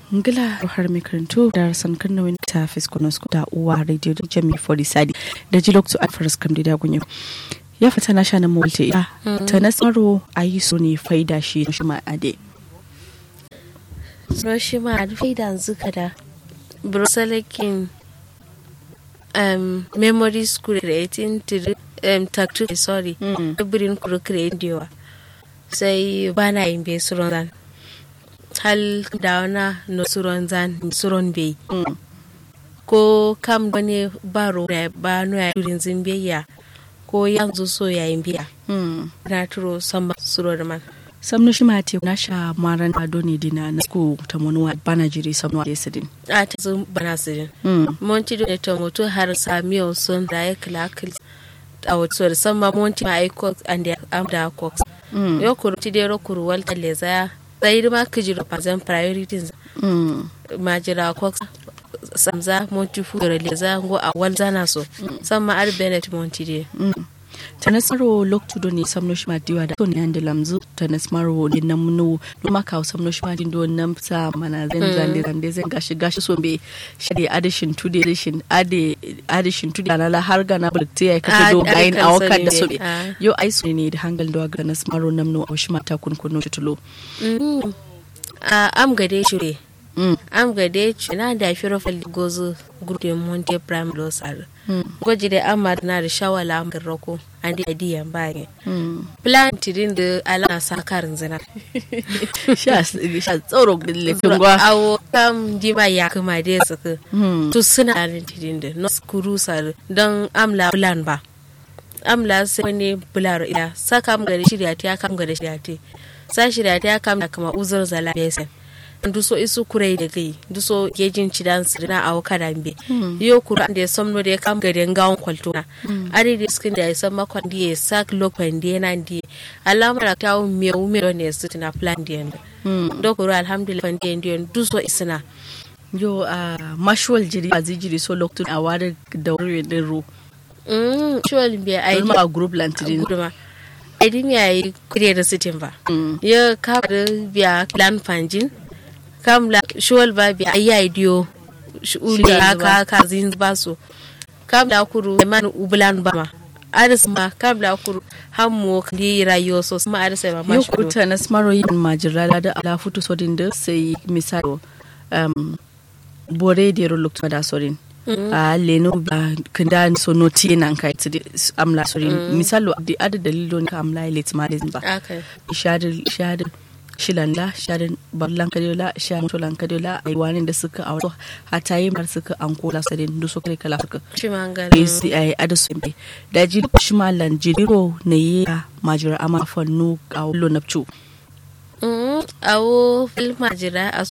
ngila har mai karantu da rasan kannawin ta fiskonos da uwa radio da jami for sadi da ji lokacin alfaras kam da gunyo ya fita na shanin multi ya ta na tsaro a yi so ne faida shi shi ma ade so shi ma faida zuka da bruselakin um, memory school creating to um, tactic sorry birin kuro creating sai bana yin bai suron zan hal da wana no suron zan suron bai ko kam wani baro da ba no ya turin zin biyayya ko yanzu so yayin biya na turo sama suro da man samnu shi mate na sha maran ado ne dina na sku ta monuwa bana jiri samnu da sidin a ta zo bana sidin monti da ta mutu har samiyo sun da ya kila a wato da sama monti ma ai cox and the amda cox yo kuru ti dero kuru walta leza sai ma kijiro pazan priorities ma jira cox samza monti fu da leza go a walzana so sama ar benet monti de ta nasaro loktu do ne samno shi madiwa da to ne ande lamzu ta nasmaro ne nan munu no maka samno shi madin do nan sa mana zan zande zande zan gashi gashi so be shade addition to the addition ade addition to the la har gana bulte ya ka do gain awaka da so be yo ai so ne da hangal do ga nasmaro namno shi mata kun kuno tulo am gade shi am gade na da firo fal gozo gurde monte prime losar gwaji da amad na da shawala am roko andi adiyan baye plan tidin da ala sa karin zina sha sha tsoro dille tungwa awo kam jima ya kuma da suka to suna alin tidin da no skuru sar don amla plan ba amla sai ne bular ila saka am gade shirya ta kam gade shirya ta sa shirya ta kam kama uzur zala besen duso isu kurai da gai duso gejin cidan sirina a waka dambe yo kura da ya somno da ya kam gaden gawon kwalto na ari da skin da ya san makon da ya sak lokon da yana da alamar ta wu me wu me ne su tana plan da yanda do kura alhamdulillah fan da yanda duso isina yo a mashwal jiri a zijiri so lokto a wadar da wuri din ro mm shwal bi ai ma group lantidin aidin yayi kure da sitin ba ya ka da biya plan fanjin kam la shuwal ba bi ayi idiyo uli haka ka zin ba su kam la kuru man ubulan ba ma aris ma kam la kuru hammo di rayo so ma aris ma ma yo kuta na smaro yin majirala da ala futu sodin da sai misalo um bore de ro lokto da sodin a leno ba kanda so noti nan kai tidi amla sorin misalo di ada dalilo ka amla let ma ba okay shadin shadin shilalla sharin ballan kadola sha mutulan kadola a wani da suka a wato hata yi mar suka an kola sadin du suka kala suka shi mangare sai ai adasu be da ji shi malan jiriro ne yi majira ama fannu a wulo napchu awo fil majira a